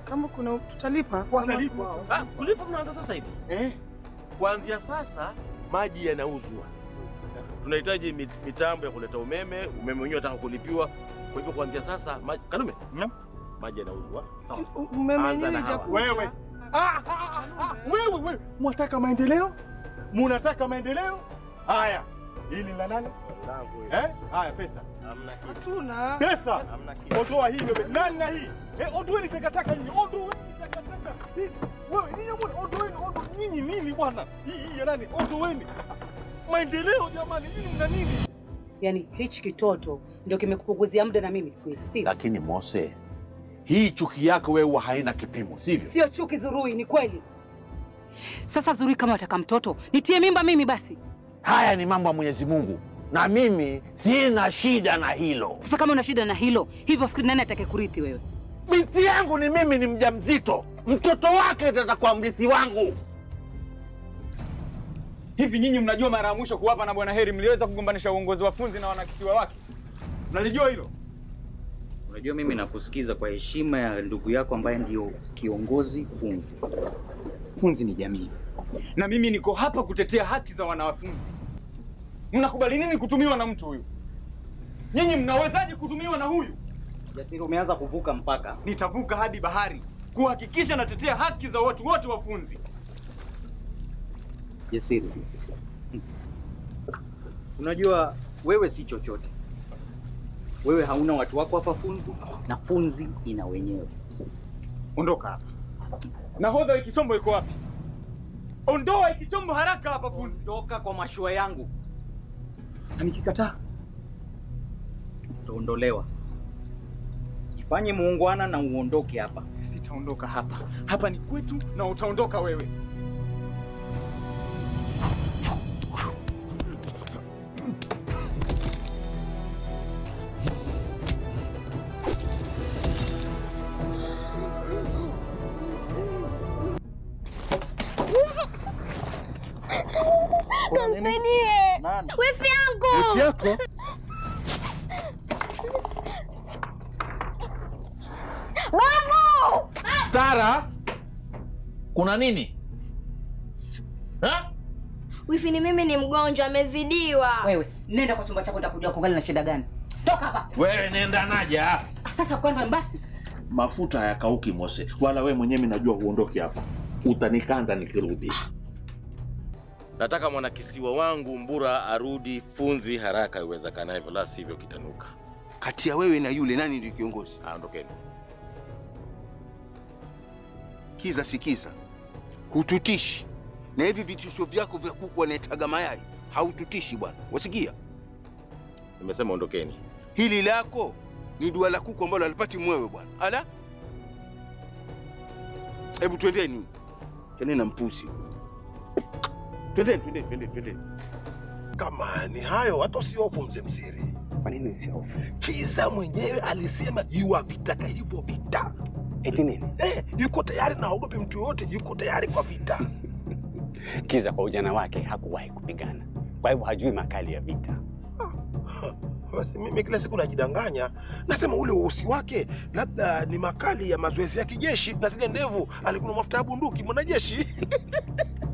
Kama kuna tutalipa. Watalipa. Ah, kulipa mnaanza sasa hivi. Eh? Kuanzia sasa maji yanauzwa. Tunahitaji mi- mitambo ya kuleta umeme, umeme wenyewe unataka kulipiwa. Kwa hivyo kuanzia sasa maji, Kanume, Naam. maji yanauzwa. Sawa sawa. Umeme Anza wenyewe na hawa. hajakuja. Wewe. Ah, ah, ah, ah, wewe wewe, mwataka maendeleo? Munataka maendeleo? Haya, hili la nani? Langu hili. Eh? Haya, pesa. Hamna kitu. Hatuna. Pesa. Hamna kitu. Ondoa hii wewe. Nani na hii? Eh, ondoeni takataka hii. Ondoeni takataka. Hii. Wewe, nyinyi mbona ondoeni, ondoeni nyinyi nini bwana? Hii hii ya nani? Ondoeni. Maendeleo jamani, nyinyi mna nini? Yaani hichi kitoto ndio kimekupunguzia muda na mimi siwezi, sivyo? Lakini Mose, hii chuki yako wewe huwa haina kipimo, sivyo? Sio chuki Zurui, ni kweli. Sasa Zurui, kama wataka mtoto nitie mimba mimi basi. Haya ni mambo ya Mwenyezi Mungu, na mimi sina shida na hilo. Sasa kama una shida na hilo, hivyo fikiri nani atake kurithi wewe? Binti yangu ni mimi, ni mjamzito, mtoto wake ndiye atakuwa mrithi wangu. Hivi nyinyi mnajua mara ya mwisho kuwapa na Bwana Heri mliweza kugombanisha uongozi wa Funzi na wanakisiwa wake? Mnalijua hilo? Unajua, mimi nakusikiza kwa heshima ya ndugu yako ambaye ndio kiongozi Funzi. Funzi ni jamii, na mimi niko hapa kutetea haki za wanafunzi. Mnakubali nini kutumiwa na mtu huyu? Nyinyi mnawezaje kutumiwa na huyu? Jasiri, umeanza kuvuka mpaka. Nitavuka hadi bahari kuhakikisha natetea haki za watu wote wa Funzi. Jasiri, unajua wewe si chochote. Wewe hauna watu wako hapa Funzi, na Funzi ina wenyewe. Ondoka hapa. Nahodha ikichombo iko wapi? Ondoa ikichombo haraka hapa Funzi. Toka kwa mashua yangu, Na nikikataa utaondolewa. Jifanye muungwana na uondoke hapa. sitaondoka hapa. Hapa ni kwetu na utaondoka wewe. Kamsaidie. Wifi yangu. yako Babu! Stara, kuna nini ha? Wifi ni mimi ni mgonjwa amezidiwa. Wewe nenda kwa chumba chako, nitakujua kungali na shida gani. Toka hapa Wewe nenda naja. Ah, sasa, kwenda basi. Mafuta hayakauki Mose, wala we mwenyewe najua huondoki hapa, utanikanda nikirudi. Nataka mwanakisiwa wangu Mbura arudi Funzi haraka iwezekanavyo, la sivyo kitanuka. Kati ya wewe na yule nani ndio kiongozi? Aondokeni. Kiza sikiza, hututishi na hivi vitisho vyako vya kuku wanaetaga mayai haututishi bwana, wasikia? Nimesema ondokeni. Hili lako ni dua la kuku ambalo alipati mwewe bwana. Ala, hebu twendeni, twendeni na mpusi, twendeni, twendeni, twendeni, twendeni. Kama ni hayo, hata usihofu mzee Msiri. Kwa nini usihofu? Kiza mwenyewe alisema yuwavitaka hivyo vita. Eti nini? Eh, yuko tayari na haogopi mtu yoyote, yuko tayari kwa vita. Kiza kwa ujana wake hakuwahi kupigana, kwa hivyo hajui makali ya vita. Basi mimi kila siku najidanganya, nasema ule uhusi wake labda ni makali ya mazoezi ya kijeshi, na zile ndevu alikuwa na mafuta ya bunduki mwanajeshi.